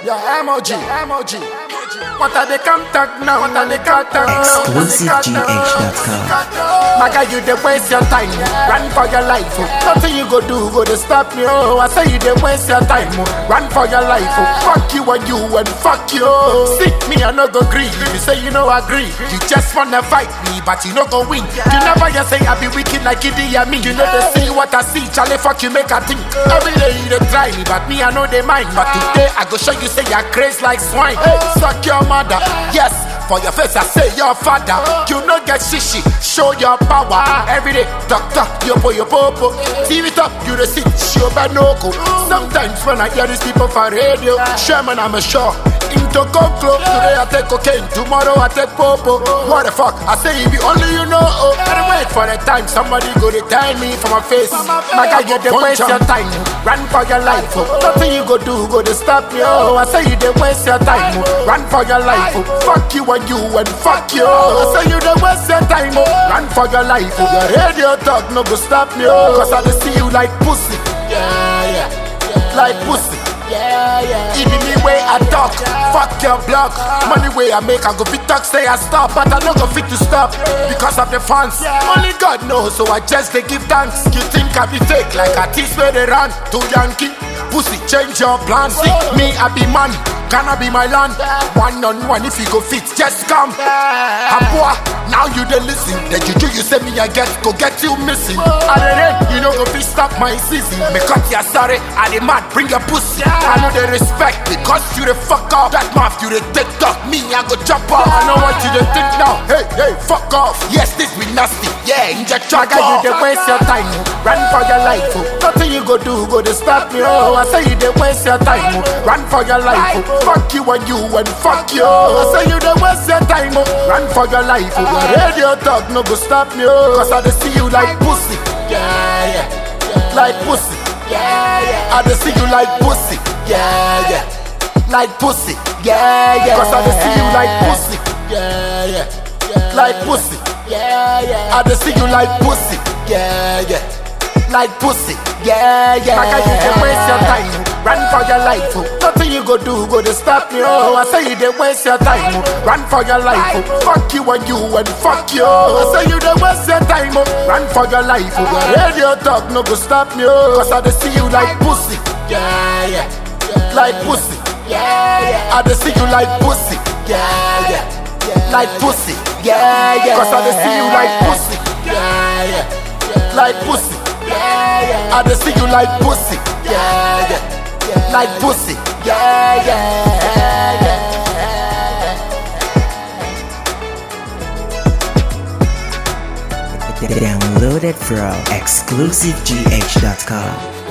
Yeah, emoji, emoji. What are they contact now? What are they contact now? ExclusiveGH.com. My guy, you dey waste your time. Run for your life. Oh. Nothing you go do go to stop me. Oh, I say you dey waste your time. Oh. Run for your life. Oh. Fuck you and you and fuck you. See me, I no go agree. You say you no agree. You just wanna fight me, but you no go win. You never just say I be wicked like Idi Amin. You know they see what I see. Charlie, fuck you, make a think. Every day you dey try me, but me I know they mind. But today I go show you say you're crazy like swine. Hey, suck your mother. Yes. For your face, I say your father. You no get shishi, show your power. Every day, talk talk, yo po yo po po. TV top, you the sit, show banoko. Sometimes when I hear these people for radio, Sherman, I'm a sure. Into conclo, today I take cocaine, tomorrow I take popo. What the fuck? I say if you only you know. Oh, gotta wait for the time somebody go to tell me for my face. My guy, you dey waste your time. Run for your life. Oh. Nothing you go do go to stop me. Oh, I say you dey waste your time. Oh. Run for your life. Oh. Fuck you and you and fuck you. I say you dey waste your time. Oh. Run for your life. Oh. Your radio talk no go stop me. Oh. Cause I dey see you like pussy. Yeah, yeah. Like pussy. Yeah, yeah. It be me way I talk. Fuck your block. Money way I make, I go fit talk, say I stop. But I no go fit to stop because of the fans. Only God knows, so I just they give thanks. You think I be fake like a tease where they run to Yankee? Pussy, change your plans. See, me, I be man. Can I be my land? One on one, if you go fit, just come. Abua, now you dey listen. The juju you say me I get, go get you missing. I dey rain, you know go fit stop my season. Me cut your sorry, I dey mad, bring your pussy. I know they respect because you the fuck up. That mouth you the take talk, me I go jump off. I know what you dey think now. Hey, hey, fuck off. Yes, this be nasty. Yeah, inject your guy, you dey waste your time. oh. Run for your life. Oh. Nothing you go do go to stop me. Oh, I say you dey waste your time. Oh. Run for your life. Oh. Fuck you and you and fuck you. I say you dey waste your time. Oh. Run for your life. Oh. Your radio talk no go stop me. Oh. Cause I dey see you like pussy. Yeah, yeah. Like pussy. Yeah, yeah. I dey see you like pussy. Yeah, yeah. Like pussy. Yeah, yeah. Cause I dey see you like pussy. Yeah, yeah. Like pussy. Yeah, yeah. I dey see you like pussy. Yeah, yeah. Like pussy. Yeah, yeah. Like you dey waste your time. Run for your life. Oh. Nothing you go do go to stop me. Oh, I say you dey waste your time. Oh. Run for your life. Oh. Fuck you and you and fuck you. I say you dey waste your time. Oh. Run for your life. Oh. Your radio talk no go stop me. Oh. Cause I dey see you like pussy. Yeah, yeah. Like pussy. Yeah, yeah. I dey see you like pussy. Yeah, yeah. Like pussy. Yeah, yeah. Cause I dey see you like pussy. Yeah, yeah. Like pussy. Yeah, yeah. I dey see you like pussy. Yeah, yeah. Like pussy. Yeah, yeah. Download it from ExclusiveGH.com.